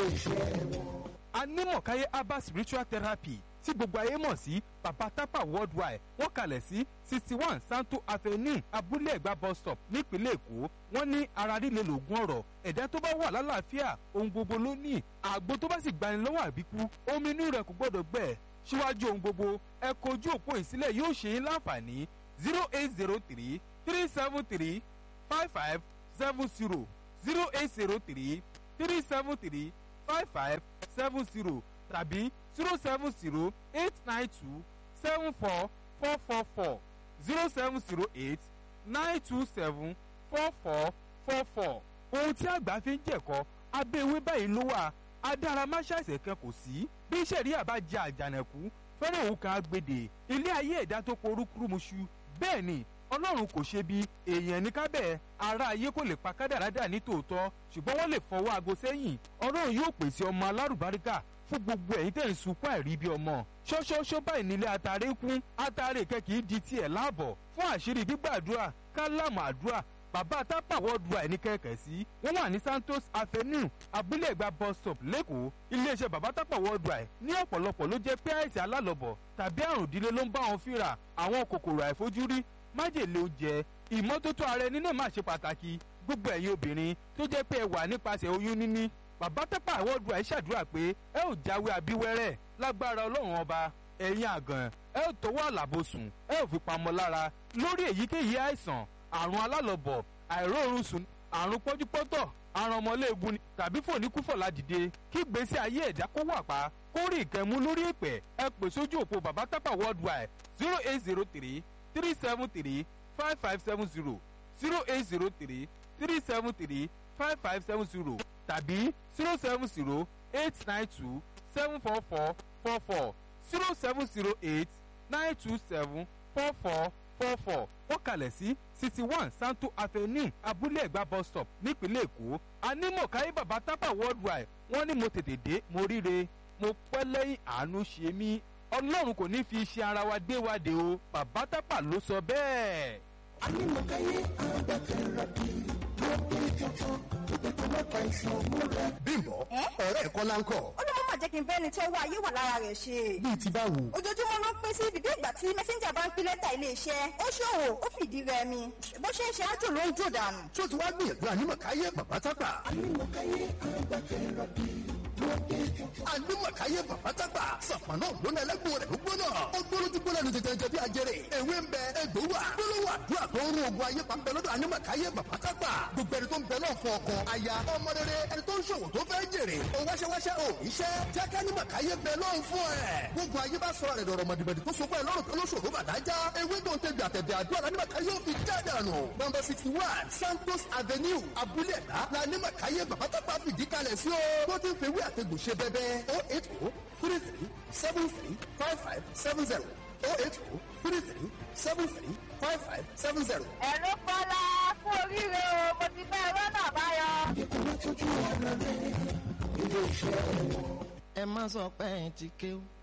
ilé-iṣẹ́ wọn. anímọ̀káyé herbal spiritual therapy tí gbogbo ayé mọ̀ sí baba tapa worldwide wọ́n kalẹ̀ sí sixty one santo avenue abúlé ẹ̀gbá bus stop nípínlẹ̀ èkó wọ́n ní ara líle lògùn ọ̀rọ̀ ẹ̀dá tó bá wà lálàáfíà ohun gbogbo ló ní àgbo tó bá sì gbani lọ́wọ́ àbíkú omi inú rẹ̀ kò gbọ́dọ̀ gbẹ síwájú ohun gbogbo ẹ kojú òpó ìsílẹ̀ yóò ṣe é láǹfààní zero eight zero three three seven three five five seven zero zero eight zero three three seven three five five seven zero tàbí zero seven zero eight nine two seven four four four four zero seven zero eight nine two seven four four four four. ohun tí àgbà fi ń jẹ̀kọ́ abẹ́ ewé báyìí ló wà adáramáṣáìsẹ̀ kan kò sí bí sẹ̀ríà bá jẹ àjànàkú fẹ́rẹ̀ òun kan agbèdè ilé ayé ẹ̀dá tó porúkúrúmuṣu bẹ́ẹ̀ ni ọlọ́run kò ṣe bí èèyàn ní kábẹ́ ara ayé kò lè pa kádàrádà ní tòótọ́ ṣùgbọ́n wọ́n lè fọwọ́ aago sẹ́yìn ọlọ́run yóò pèsè ọmọ alárùbáríkà fún gbogbo ẹ̀yin tẹ̀ ń sunkún àìrí bí ọmọ ṣọ́ṣọ́ṣọ́ báyìí nílé atare kún atare kẹ́kì di tiẹ̀ láàbọ̀ fún àṣírí gbígbàdúrà kálámù àdúrà bàbá tápà wọ́ọ̀dùà ẹni kẹ̀kẹ́ sí wọ́n wà ní santos avenue abúlé ẹ̀gbá bus stop lẹ́kọ̀ọ́ iléeṣẹ́ bàbá tápà wọ́ọ̀dùà ẹ̀ ní ọ̀pọ̀lọpọ̀ ló jẹ́ pé àìsàn alálọ̀bọ̀ tàbí àrùn ìdílé ló ń bá wọn fínra àwọn kòkòrò àìfojúrí májèlé oúnjẹ ìmọ́tótó ara ẹni náà máa ṣe pàtàkì gbogbo ẹ̀yin obìnrin tó jẹ́ pé ẹ wà nípasẹ̀ oyún níní bàbá tápà wọ́ọ̀dùà ẹ̀ ṣàdúrà pé ẹ ò jáwé abíwẹ́rẹ́ lágbára ọlọ́run ọba ẹ̀yin àgàn ẹ ò tọwọ́ àlàbòsùn ẹ ò fi pamọ́ lára lórí èyíkéyìí àìsàn àrùn alálọ̀bọ̀ àìróorun sùn àrùn pọ́júpọ́tọ̀ àrùn ọmọléegun ni tàbí fòníkúfọ̀lá dìde kí gbèsè ayé ẹ̀dá kó wà pa kó rí ìkẹ́mú lórí ìpẹ́ ẹ pè sójú òpó bàbá tápà worldwide zero eight zero three three seven three five five seven zero zero eight zero three three seven three five five seven zero tàbí zero seven zero eight nine two seven four four four four zero seven zero eight nine two seven four four four four wọ́n kalẹ̀ sí sixty one santo avenue abúlé ẹ̀gbá bus stop nípínlẹ̀ èkó anímọ̀káyé bàbá tápà worldwide wọ́n ní mo tètè dé mo ríre mo pẹ́ lẹ́yìn àánú ṣe mí ọlọ́run kò ní fi iṣẹ́ ara wa gbé wa dé o bàbá tápà ló sọ bẹ́ẹ̀. anímọ̀káyé agbẹ́kẹ̀rẹ́bí ló dé jọjọ ìgbẹ́kọ̀ mẹ́ta ìṣòro rẹ̀. bímbọ Ẹ́? ọ̀rẹ́ ẹ̀kọ́ láńkọ̀ ó ló má jẹ́ kí n fẹ́ ni tí owó ayé wà lára rẹ̀ ṣe. bíi ti báwo. ojoojúmọ́ ló ń pín sí ibìdí ìgbà tí mẹ́sẹ́ńjà bá ń pín lẹ́tà iléeṣẹ́ ó ṣòwò ó fìdí rẹmi bó ṣe ń ṣe ájò ló ń jò dànù. tó ti wá gbìyànjú ànímọ̀káyé bàbá tápà. anímọ̀káyé agbẹ́kẹ̀rẹ́bí ló dé jọjọ. ànímọ̀káyé bàbá tápà. sàpàná ògbóná ẹlẹ́gbọ̀n rẹ̀ ló gbóná. ó gbóná tí gbóná ní tètè bí ajẹrè. ewé ń bẹ egbò wà. gbólóhùn àdúrà tó ń rún ogun ayé pa ń bẹ lọ́dọ̀ ànímọ̀káyé bàbá tápà. gbogbo ẹni tó ń bẹ náà fún ọkọ aya ọmọ rere ẹni tó ń ṣòwò tó fẹ́ jèrè. ó wáṣẹ́wáṣẹ́ ò iṣẹ́ jẹ́ ká ànímọ̀káyé bẹ lọ́hùn fún ẹ̀. gbogbo ayé bá sọ̀rọ̀ rẹ̀ dọ̀rọ̀ mọ̀dìbẹ̀dì tó so fún ẹ lọ́rùn tó lóṣòro bàdájá. ewé tó ń tẹ̀gbẹ̀ àtẹ̀bẹ̀ àdúrà lánímọ̀káyé ò fi já dànù. nọmba sixty one santos avenue abúlé ẹ̀dá lánímọ̀káyé bàbá tápà fìdí kalẹ̀ sí o. tó ti ń fewé àtẹ̀gùn ṣe bẹ́bẹ́ o eight o three three seven three five five seven zero o eight o three three seven three five five seven zero. ẹ̀rọ kọ́lá fún oríire o mo ti fẹ́ rọ́nà àbáyọ. ìgbẹ́kọ̀ mẹ́tọ́jú ara rẹ̀ ilé-iṣẹ́ wọn. ẹ má sọ pé ẹ ti kéwú